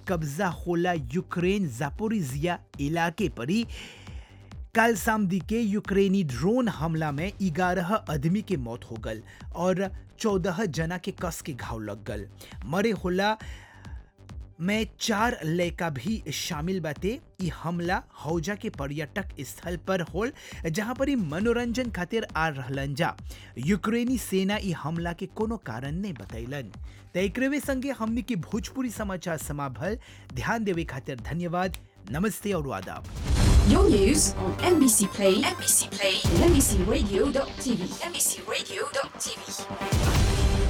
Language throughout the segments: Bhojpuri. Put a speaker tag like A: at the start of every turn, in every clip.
A: कब्जा होला यूक्रेन जापोरिजिया इलाके पर ही कल सामदी के यूक्रेनी ड्रोन हमला में ग्यारह आदमी के मौत हो गल और चौदह जना के कस के घाव लग गल मरे होला में चार लड़का भी शामिल बाते ई हमला हौजा के पर्यटक स्थल पर होल जहां पर ई मनोरंजन खातिर आ रहलन जा यूक्रेनी सेना ई हमला के कोनो कारण नहीं बतैलन त एकरे संगे हमनी के भोजपुरी समाचार समाभल ध्यान देवे खातिर धन्यवाद नमस्ते और आदाब
B: Your news on MBC Play, MBC Play, and MBCRadio.tv, MBCRadio.tv.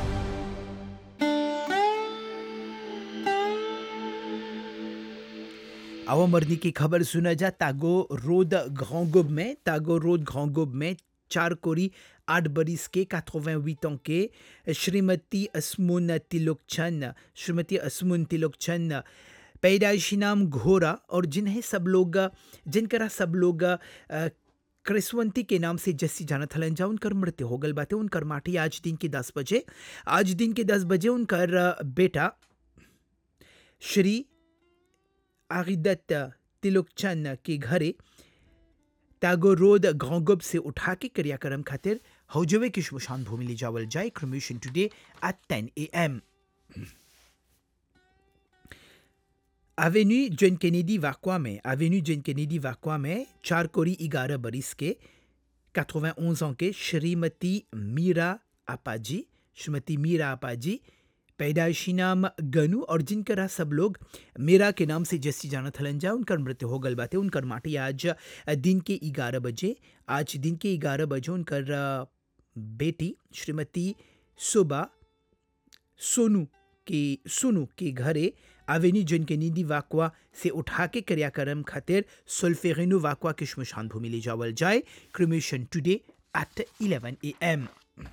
A: आवा मरनी की खबर सुना जा तागो रोड घोंगुब में तागो रोड घोंगुब में चार कोरी आठ बरिस के 88 ans के श्रीमती असमुन तिलोकचन श्रीमती असमुन तिलोकचन पैदाइशी नाम घोरा और जिन्हें सब लोग जिनकरा सब लोग अ, क्रिसवंती के नाम से जस्सी जाना थलन जा उनकर मृत्यु हो गल बाते उनकर माटी आज दिन के दस बजे आज दिन के दस बजे उनकर अ, बेटा श्री आगिदत तिलोकचंद के घरे तागो रोड घोंगुब से उठा के क्रियाक्रम खातिर हौजवे की शमशान भूमि ले जावल जाए cremation today at 10 M avenue John Kennedy वाकवा में एवेन्यू जॉन केनेडी वाकवा में चार कोरी ग्यारह बरिस के 91 ans के श्रीमती मीरा आपाजी श्रीमती मीरा आपाजी पैदाइशी नाम गनु और जिनकरा सब लोग मीरा के नाम से जैसी जाना थलन जा उनकर मृत्यु हो गल बाते उनकर माटी आज दिन के ग्यारह बजे आज दिन के ग्यारह बजे उनकर अ, बेटी श्रीमती सुबा सोनू के सोनू के घरे आवेनी जन के निधि वाकवा से उठा के क्रियाक्रम खातिर सुल्फेरिनो वाकवा के शमशान भूमि ले जावल जाए cremation today at 11 A M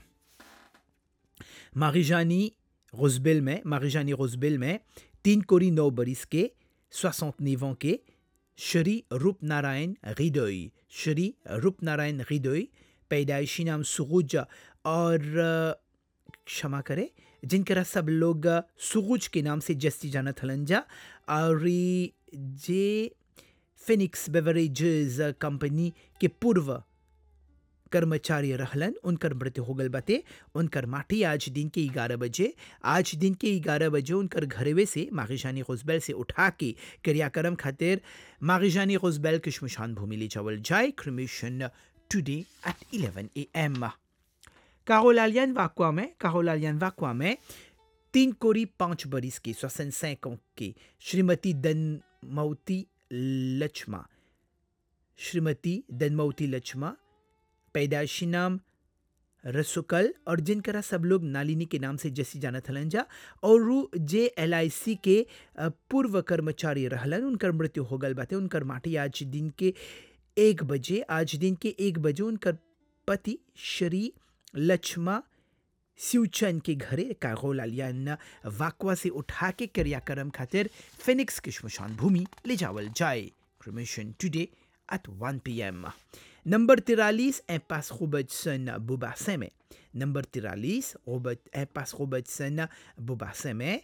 A: मारिजानी रोजबेल में मारिजानी रोजबेल में तीन कोरी नौ बरिस के 69 ans के श्री रूप नारायण हृदय श्री रूप नारायण हृदय पैदाइशी नाम सुरुज और अ, क्षमा करे जिनकरा सब लोग अ, सुरुज के नाम से जस्ती जाना थलंजा और ई जे फिनिक्स बेवरेजेस कंपनी के पूर्व कर्मचारी रहलन उनकर मृत्यु हो गल बाते उनकर माटी आज दिन के ग्यारह बजे आज दिन के ग्यारह बजे उनकर घरवे से मागिशानी गुजबैल से उठा के क्रियाक्रम खातिर मागिशानी गुजबैल के शमशान भूमि ले जावल जाए cremation today at 11 A M कारोलालियन वाकवा में कारोलालियन वाकवा में तीन कोरी पाँच बरिस की सोसन सैकों की श्रीमती दनमौती लक्ष्मा श्रीमती दनमौती लक्ष्मा पैदाइशी नाम रसुकल और जिनकरा सब लोग नालिनी के नाम से जैसी जाना थलन जा और उ जे एल आई सी के अ, पूर्व कर्मचारी रहलन उनकर मृत्यु हो गल बाते उनकर माटी आज दिन के एक बजे आज दिन के एक बजे उनकर पति श्री लक्ष्मा सिउचन के घरे कागोलालियन वाकवा से उठा के क्रियाक्रम खातिर फिनिक्स की शमशान भूमि ले जावल जाए cremation today at 1 PM number तिरालीस एम्पास रोबर्टसन बुबासे में नंबर तिरालीस रोबर्ट एम्पास रोबर्टसन बुबासे में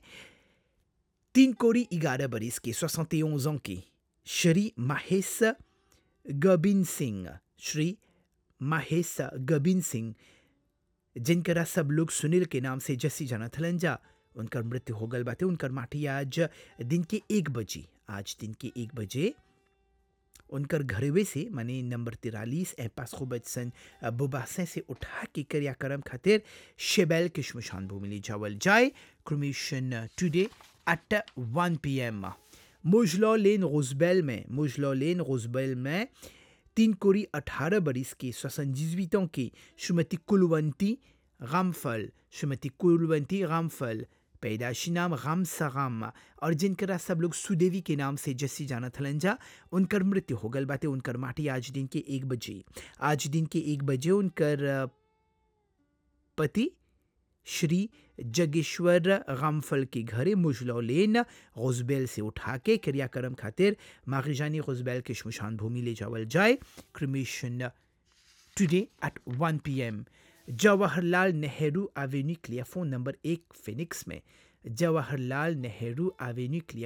A: तीन कोरी ग्यारह बरिस के 71 ans की श्री माहेश गबिन सिंह श्री माहेश गबिन सिंह जिनकरा सब लोग सुनील के नाम से जस्सी जाना थलन जा उनकर मृत्यु हो गल बाते उनकर माटी आज दिन के एक बजे आज दिन के एक बजे उनकर घरवे से माने नंबर तिरालीस एपास खुबसन बुबासे से उठा के क्रियाक्रम खातिर शेबेल के शमशान भूमि ले जावल जाए cremation today at 1 P M मुजलॉ लेन रोजबेल में मुजलॉ लेन रोजबेल में तीन कोरी अठारह बरिस की सोसनजिवितों की श्रीमती कुलवंती रामफल श्रीमती कुलवंती रामफल पैदाशी नाम राम सराम और जिनकरा सब लोग सुदेवी के नाम से जस्सी जाना थलंजा उनकर मृत्यु हो गल बाते उनकर माटी आज दिन के एक बजे आज दिन के एक बजे उनकर अ, पति श्री जगेश्वर रामफल के घरे मुजलौ लेन गुजबैल से उठा के क्रियाक्रम खातिर मागिजानी गुजबैल के शमशान भूमि ले जावल जाए cremation today at 1 PM Jawaharlal Nehru avenue clear phone number एक फिनिक्स में जवाहरलाल नेहरू एवेन्यू क्लियर